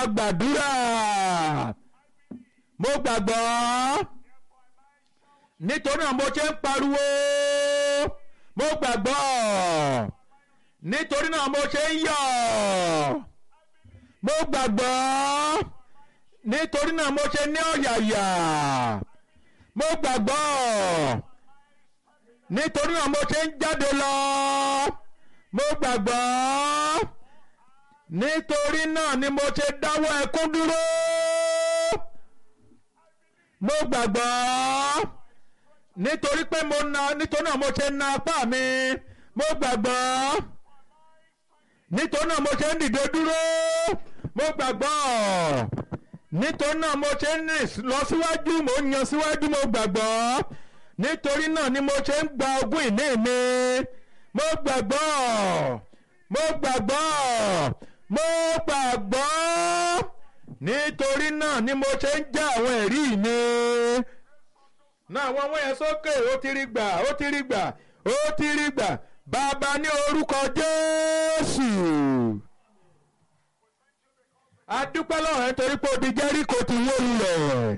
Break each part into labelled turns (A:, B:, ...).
A: gbàdúrà mo gbàgbọ́ nítorí náà mo ṣe ń pariwo mo gbàgbọ́ nítorí náà mo ṣe ń yọ̀ mo gbàgbọ́ nítorí náà mo ṣe ní ọ̀yàyà mo gbàgbọ́ nítorí náà mo ṣe ń jáde lọ mo gbàgbọ́ nítorí náà ni mo ṣe dáwọ́ ẹkún dúró mo gbàgbọ́ nítorí pé mo na nítorí náà mo ṣe na apá mi mo gbàgbọ́ nítorí náà mo ṣe ń dìde dúró mo gbàgbọ́ nítorí náà mo ṣe ń rìn lọ síwájú mo ń yan síwájú mo gbàgbọ́ nítorí náà ni mo ṣe ń gba ogún ìní mi mo gbàgbọ́ mo gbàgbọ́ mo gbàgbọ́ nítorí náà ni mo ṣe ń já àwọn ẹ̀rí mi náà àwọn ọmọ yẹn sókè ó ti rí gbà ó ti rí gbà ó ti rí gbà bàbá ní orúkọ Jésù adúpẹ́ lọ́wọ́ ẹ̀ torí pé odi Jẹ́ríkò ti wó lulẹ̀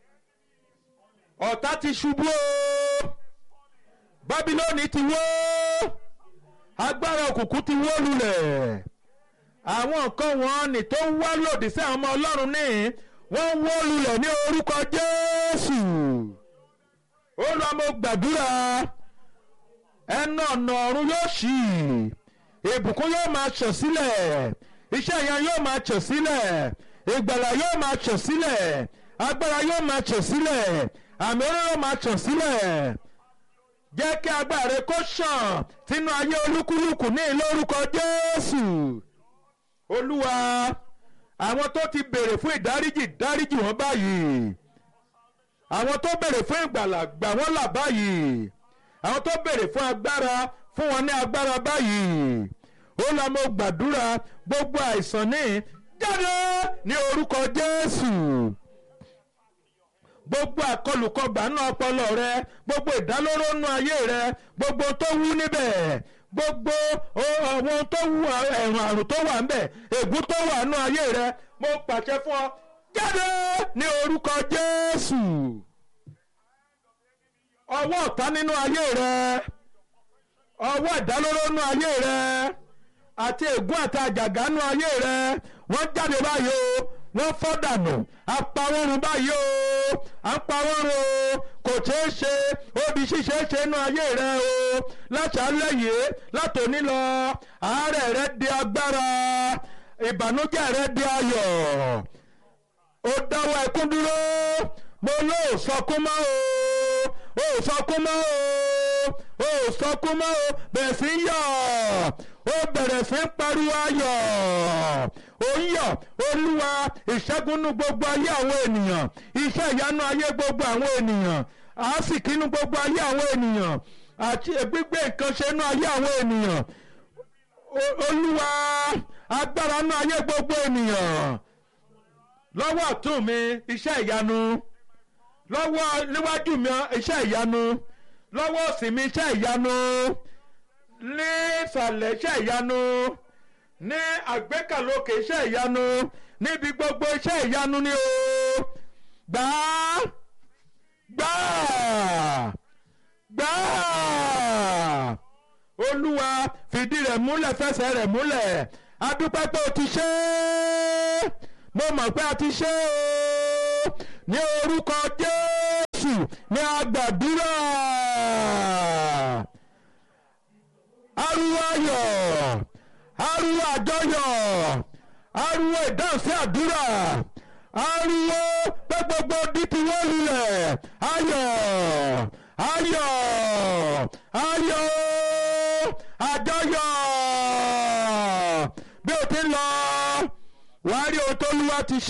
A: ọ̀tá ti ṣubú o Bábílónì ti wó agbára òkùnkùn ti wó lulẹ̀ àwọn nǹkan wọn ni tó ń wá lòdì sí àwọn ọmọ Ọlọ́run ní wọ́n wó lulẹ̀ ní orúkọ Jésù ó lọ mo gbàdúrà ẹnu ọ̀nà ọ̀run yóò ṣí ìbùkún yóò máa ṣàn sílẹ̀ iṣẹ́ ìyẹn yóò máa ṣàn sílẹ̀ ìgbàlà yóò máa ṣàn sílẹ̀ agbára yóò máa ṣàn sílẹ̀ àmì òróró máa ṣàn sílẹ̀ jẹ́ kí agbára rẹ kó ṣàn sínú ayé olúkúlùkù ní ìlórúkọ Jésù Olúwa àwọn tó ti béèrè fún ìdáríjì dáríjì wọn báyìí àwọn tó béèrè fún ìgbàlà gbà wọ́n là báyìí àwọn tó béèrè fún agbára fún wọn ní agbára báyìí ó lọ mo gbàdúrà gbogbo àìsàn ní jáde ní orúkọ Jésù gbogbo àkọlùkọgbà náà ọpọlọ rẹ gbogbo ìdálóró nú ayé rẹ gbogbo tó wú níbẹ̀ gbogbo ohun tó wú ẹ̀rùn àrùn tó wà níbẹ̀ ègún tó wà nú ayé rẹ mo pàṣẹ fún ọ jáde ní orúkọ Jésù ọwọ́ ọ̀tá nínú ayé rẹ ọwọ́ ìdálóró nú ayé rẹ àti ègún àti àjàgà nú ayé rẹ wọ́n jáde báyìí o wọ́n fọ́ dànù apawọ́run báyìí o apawọ́run o kò ṣeé ṣe odi ṣíṣe ṣe nú ayé rẹ o láṣálẹ́ yìí látòní lọ àárẹ̀ rẹ di agbára ìbànújẹ́ rẹ di ayọ̀ ó dáwọ́ ẹkún dúró mo ló sọkún mọ́ o ó sọkún mọ́ o ó sọkún mọ́ o bẹ̀rẹ̀ sí yọ̀ ó bẹ̀rẹ̀ sí pariwo ayọ̀ ó ń yọ̀ olúwa ìṣẹ́gun gbogbo ayé àwọn ènìyàn iṣẹ́ ìyanu ayé gbogbo àwọn ènìyàn àásìkí nú gbogbo ayé àwọn ènìyàn àti gbígbé nǹkan ṣe nú ayé àwọn ènìyàn olúwa agbára nú ayé gbogbo ènìyàn lọ́wọ́ ọ̀tún mi iṣẹ́ ìyanu lọ́wọ́ níwájú mi iṣẹ́ ìyanu lọ́wọ́ òsì mi iṣẹ́ ìyanu ní ìsàlẹ̀ iṣẹ́ ìyanu ní àgbékàlókè iṣẹ́ ìyanu níbi gbogbo iṣẹ́ ìyanu ni o gbà á gbà á gbà á olúwa fìdí rẹ̀ múlẹ̀ fẹsẹ̀ rẹ̀ múlẹ̀ adúpẹ́ pé o ti ṣe é mo mọ̀ pé a ti ṣe é o ní orúkọ Jésù ní agbàdúrà ariwo ayọ̀ ariwo àjọyọ̀ ariwo ìdáhùn sí àdúrà ariwo pé gbogbo di ti wọ́n lulẹ̀ ayọ̀ ayọ̀ ayọ̀ àjọyọ̀ bí o ti ń lọ wàá rí ohun tó lúwa ti ṣe.